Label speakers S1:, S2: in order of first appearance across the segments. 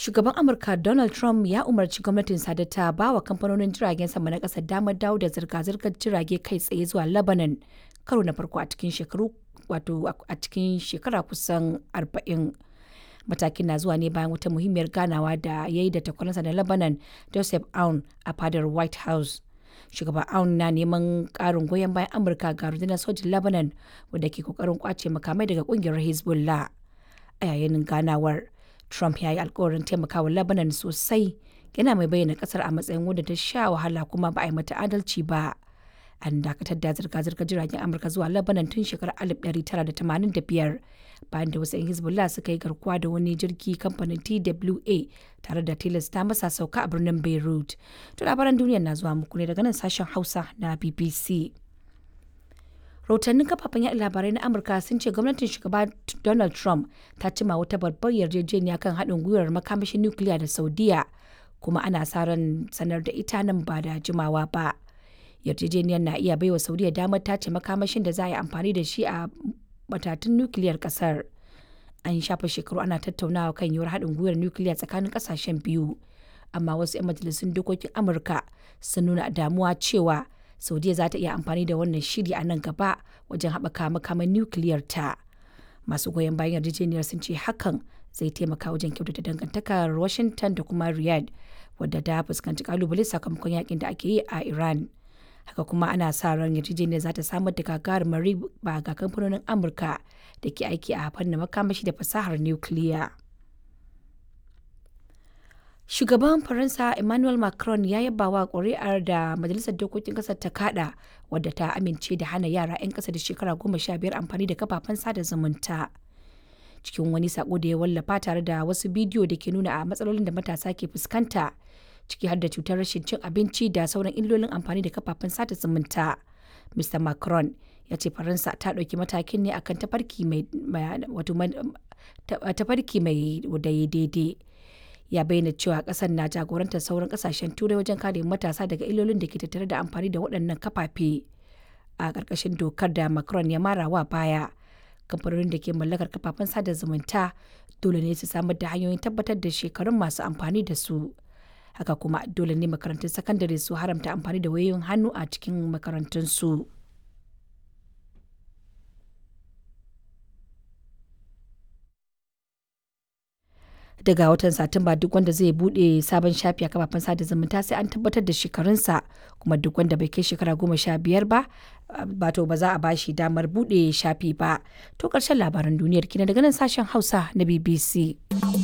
S1: Shugaban Amurka Donald Trump ya umarci gwamnatinsa da ta ba wa kamfanonin jiragen sama na ƙasar damar dawo da zirga-zirgar jirage kai tsaye zuwa Lebanon karo na farko a cikin shekaru wato a cikin shekara kusan 40. Matakin na zuwa ne bayan wata muhimmiyar ganawa da ya yi da takwaransa na Lebanon Joseph Aoun a fadar White House. Shugaba Aoun na neman ƙarin goyon bayan Amurka ga rundunar sojin Lebanon wadda ke kokarin kwace makamai daga ƙungiyar Hezbollah. A yayin ganawar, Trump ya yi alkawarin taimakawa Lebanon sosai yana mai bayyana kasar a matsayin wadda ta sha wahala kuma ba a yi mata adalci ba. An dakatar da zirga-zirgar jiragen Amurka zuwa Lebanon tun shekarar 1985 bayan da wasu 'yan Hezbollah suka yi garkuwa da wani jirgi kamfanin TWA tare da tilasta masa sauka a birnin Beirut. To labaran duniya na zuwa muku ne daga nan sashen Hausa na BBC. rahotannin kafafen yaɗa labarai na amurka sun ce gwamnatin shugaba donald trump ta cima wata babbar yarjejeniya kan haɗin gwiwar makamashin nukiliya da saudiya kuma ana sa ran sanar da ita nan ba da jimawa ba yarjejeniyar na iya baiwa saudiya damar tace makamashin da za a yi amfani da shi a matatun nukiliyar kasar an shafa shekaru ana tattaunawa kan yiwuwar haɗin gwiwar nukiliya tsakanin ƙasashen biyu amma wasu 'yan majalisun dokokin amurka sun nuna damuwa cewa saudiya za ta iya amfani da wannan shiri a nan gaba wajen haɓaka makaman nukiliyar ta masu goyon bayan yarjejeniyar sun ce hakan zai taimaka wajen kyautata dangantakar washington da kuma riyadh wadda ta fuskanci kalubale sakamakon yakin da ake yi a iran haka kuma ana sa ran yarjejeniyar za ta samar da gagarumar riba ga kamfanonin amurka da ke aiki a fannin makamashi da fasahar nukiliya. Shugaban Faransa Emmanuel Macron ya yaba wa ƙuri'ar da Majalisar Dokokin ƙasar ta kada wadda ta amince da hana yara 'yan ƙasa da shekara goma sha biyar amfani da kafafen sada zumunta. Cikin wani sako da ya wallafa tare da wasu bidiyo da ke nuna a matsalolin da matasa ke fuskanta, ciki har da cutar rashin cin abinci da sauran illolin amfani da kafafen sada zumunta. Mr. Macron ya ce Faransa ta ɗauki matakin ne akan tafarki mai tafarki mai daidai. ya bayyana cewa kasar na jagorantar sauran kasashen turai wajen kare matasa daga illolin da ke tattare da amfani da waɗannan kafafe a ƙarƙashin dokar da macron ya mara wa baya kamfanonin da ke mallakar kafafen sada zumunta dole ne su samar da hanyoyin tabbatar da shekarun masu amfani da su haka kuma dole ne makarantun sakandare su haramta amfani da wayoyin hannu a cikin makarantunsu. su daga watan satumba duk wanda zai bude sabon shafi a kafafen sada zumunta sai an tabbatar da shekarunsa kuma duk wanda bai kai shekara goma sha biyar ba bato ba za a bashi damar bude shafi ba to karshen labaran duniyar kina daga nan sashen hausa na bbc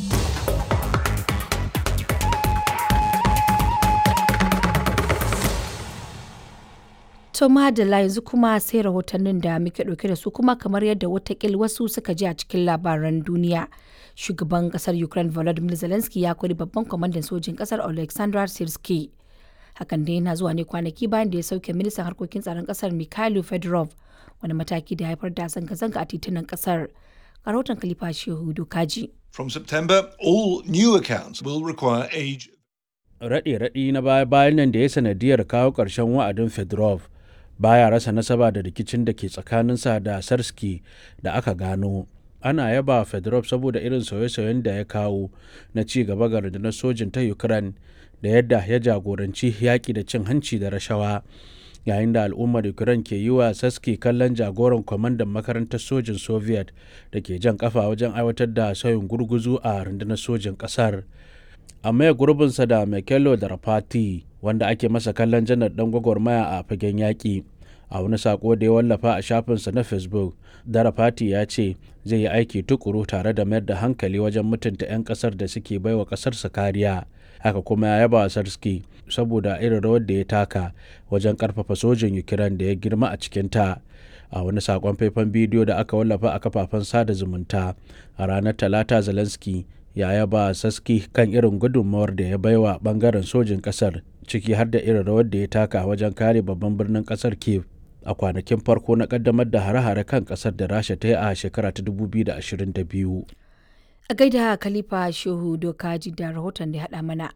S1: To madalla yanzu kuma sai rahotannin da muke ɗauke da su kuma kamar yadda watakil wasu suka ji a cikin labaran duniya. Shugaban kasar Ukraine Volodymyr Zelensky ya kori babban kwamandan sojin kasar Alexander Sirski. Hakan dai yana zuwa ne kwanaki bayan da ya sauke ministan harkokin tsaron kasar Mikhailo Fedorov wani mataki da haifar da zanga-zanga a titunan kasar. Rahoton Khalifa Shehu Dokaji.
S2: From September, all new accounts will require age.
S3: Raɗe-raɗi na baya-bayan nan da ya sanadiyar kawo ƙarshen wa'adin Fedorov baya rasa nasaba da rikicin da ke tsakaninsa da sarski da aka gano ana yaba fedorov saboda irin sauye-sauyen da ya kawo na ci gaba ga rundunar sojin ta ukraine da yadda ya jagoranci yaƙi da cin hanci da rashawa yayin da al'ummar ukraine ke yi wa saski kallon jagoran kwamandan makarantar sojin soviet da ke jan kafa wajen aiwatar da sauyin gurguzu a rundunar sojin ƙasar amma gurbinsa da Mekelo da Rafati wanda ake masa kallon janar dan gwagwarmaya a fagen yaƙi a wani sako da ya wallafa a shafinsa na facebook darafati ya ce zai yi aiki tukuru tare da mayar da hankali wajen mutunta 'yan kasar da suke baiwa kasarsa kariya haka kuma ya yaba sarski saboda irin rawar da ya taka wajen karfafa sojin ukraine da ya girma a cikinta a wani sakon faifan bidiyo da aka wallafa a kafafen sada zumunta a ranar talata zelensky ya yaba saski kan irin gudunmawar da ya baiwa bangaren sojin kasar ciki har da irin rawar da ya taka wajen kare babban birnin kasar kiev a kwanakin farko na kaddamar da hare-hare kan kasar da rasha ta yi a shekara ta 2022
S1: A gaida Khalifa Shehu Dokaji da rahoton da ya haɗa mana.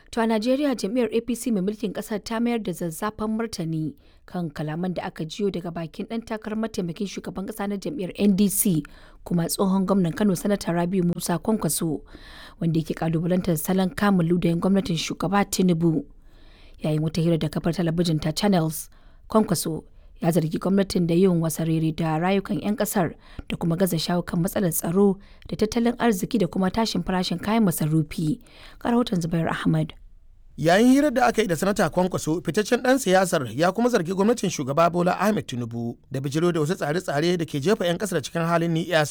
S1: To a Najeriya jam'iyyar APC mai mulkin kasar ta mayar da zazzafan martani kan kalaman da aka jiyo daga bakin ɗan takarar mataimakin shugaban ƙasa na jam'iyyar NDC kuma tsohon gwamnan Kano Sanata Rabiu Musa Kwankwaso wanda yake kalubalantar salon kamun ludayin gwamnatin shugaba Tinubu. Yayin wata hira da kafar talabijin ta Channels, Kwankwaso ya zargi gwamnatin da yin wasarere da rayukan 'yan kasar da kuma gaza shawo kan matsalar tsaro da tattalin arziki da kuma tashin farashin kayan masarufi. Rahoton Zubair Ahmad.
S4: yayin hirar da aka yi da sanata kwankwaso fitaccen dan siyasar ya kuma zargi gwamnatin shugaba bola ahmed tinubu da bijiro da wasu tsare-tsare da ke jefa 'yan kasar cikin halin ni'yasu